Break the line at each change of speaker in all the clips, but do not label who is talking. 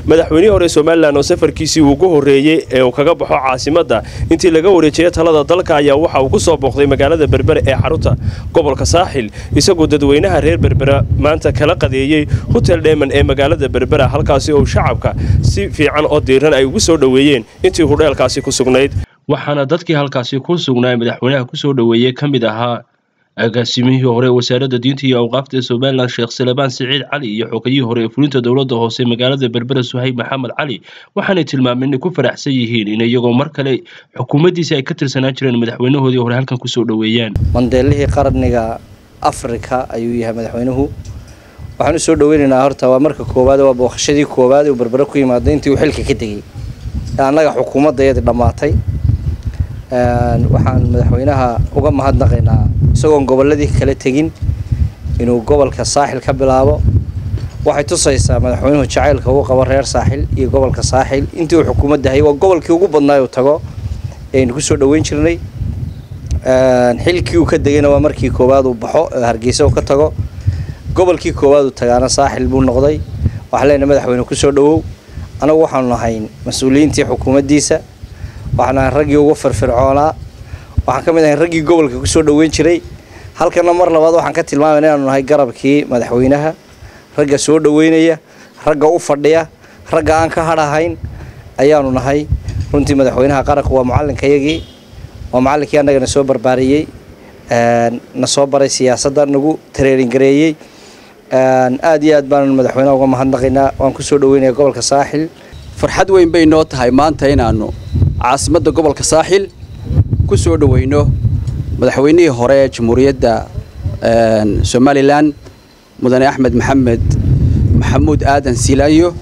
madaxweynihii hore somalilan oo safarkiisii ugu horreeyey ee uu kaga baxo caasimadda intii laga wareejiyay talada dalka ayaa waxa uu ku soo booqday magaalada berbere ee xarunta gobolka saaxil isagoo dadweynaha reer berbera maanta kala qadeeyey hotel dheeman ee magaalada berbera halkaasi oo shacabka si fiican oo diiran ay ugu soo dhoweeyeen intii hudheelkaasi ku sugnayd waxaana dadkii halkaasi ku sugnaa madaxweynaha kusoo dhoweeyey ka mid ahaa agaasimihii hore wasaaradda diinta iyo awqaafta ee somalilan sheekh salebaan siciid cali iyo xogayihii hore ee fulinta dowladda hoose magaalada berbera suhayb maxamed cali waxaanay tilmaameen inay ku faraxsan yihiin in iyagoo mar kale xukuumaddiisi ay ka tirsanaan jireen madaxweynahoodii hore halkan kusoo dhoweeyaan
mandeelihii qarniga afrika ayuu yahay madaxweynuhu waxaan u soo dhoweynaynaa horta waa marka koowaad waa booqashadii koowaad uu berbere ku yimaado intii uu xilka ka tegey ee annaga xukuumaddayadii dhammaatay waxaan madaxweynaha uga mahadnaqaynaa isagoon gobolladii kala tegin inuu gobolka saaxil ka bilaabo waxay tusaysaa madaxweynuhu jacaylka uu qabo reer saaxil iyo gobolka saaxil intii uu xukuumadda hayay waa gobolkii ugu badnaa uu tago aynu kusoo dhoweyn jirnay xilkii uu ka degayna waa markii koowaad uu baxo hargeysa uu ka tago gobolkii koowaad uu tagaana saaxil buu noqday waxaan leenahay madaxweyne kusoo dhowow anagu waxaanu nahayn mas-uuliyiintii xukuumaddiisa waxaan nahay raggii ugu firfircoonaa waxaan ka mid ahay raggii gobolka kusoo dhoweyn jiray halkana mar labaad waxaan ka tilmaamayna inaanu nahay garabkii madaxweynaha ragga soo dhoweynaya ragga u fadhiya ragga aan ka hadhahayn ayaanu nahay runtii madaxweynaha qaranku waa macalinkayagii waa macallinkii annagana soo barbaariyey na soo baray siyaasadda nagu tareeringareeyey aad iyo aad baanu madaxweynaha uga mahadnaqaynaa waan kusoo dhoweynaya gobolka saaxil
farxad weyn bay noo tahay maanta inaannu caasimadda gobolka saaxil ku soo dhoweyno madaxweynihii hore ee jamhuuriyadda somalilan mudane axmed maxamed maxamuud aadan silaayo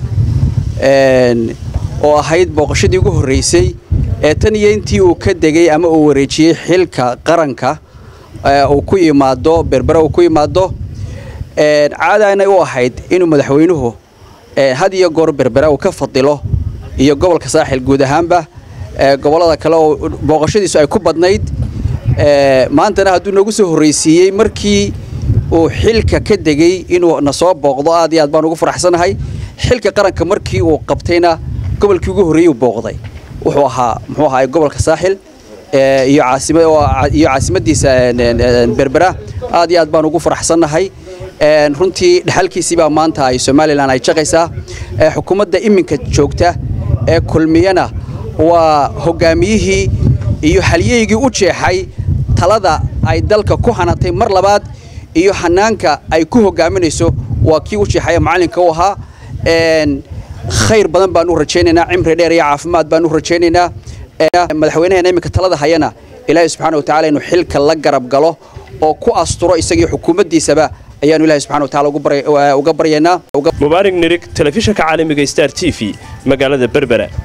oo ahayd booqashadii ugu horreysay ee tan iyo intii uu ka degay ama uu wareejiyey xilka qaranka uu ku yimaado berbera uu ku yimaado caadaana u ahayd inuu madaxweynuhu had iyo goor berbera uu ka fadilo iyo gobolka saaxil guud ahaanba gobollada kale oo booqashadiisu ay ku badnayd maantana hadduu noogu soo horreysiiyey markii uu xilka ka degay inuu na soo booqdo aad iyo aad baan ugu faraxsanahay xilka qaranka markii uu qabtayna gobolkii ugu horreeyey uu booqday wuxuu ahaa muxuu ahaa gobolka saaxil iyo caasima iyo caasimaddiisa berbera aad iyo aad baan ugu faraxsannahay runtii dhexalkiisii baa maanta ay somalilan ay jaqaysaa xukuumadda iminka joogta ee kulmiyana waa hogaamiyihii iyo halyeygii u jeexay talada ay dalka ku hanatay mar labaad iyo hanaanka ay ku hogaaminayso waa kii u jeexaya macallinka u ahaa khayr badan baan u rajaynaynaa cimri dheer iyo caafimaad baan u rajaynaynaa madaxweynaheena iminka talada hayana ilaahay subxana wa tacala inuu xilka la garab galo oo ku asturo isagii xukuumaddiisaba ayaanu ilahay subxana wa tacala uga baryaynaa
mubaarig nirig telefishinka caalamiga star t v magaalada berbera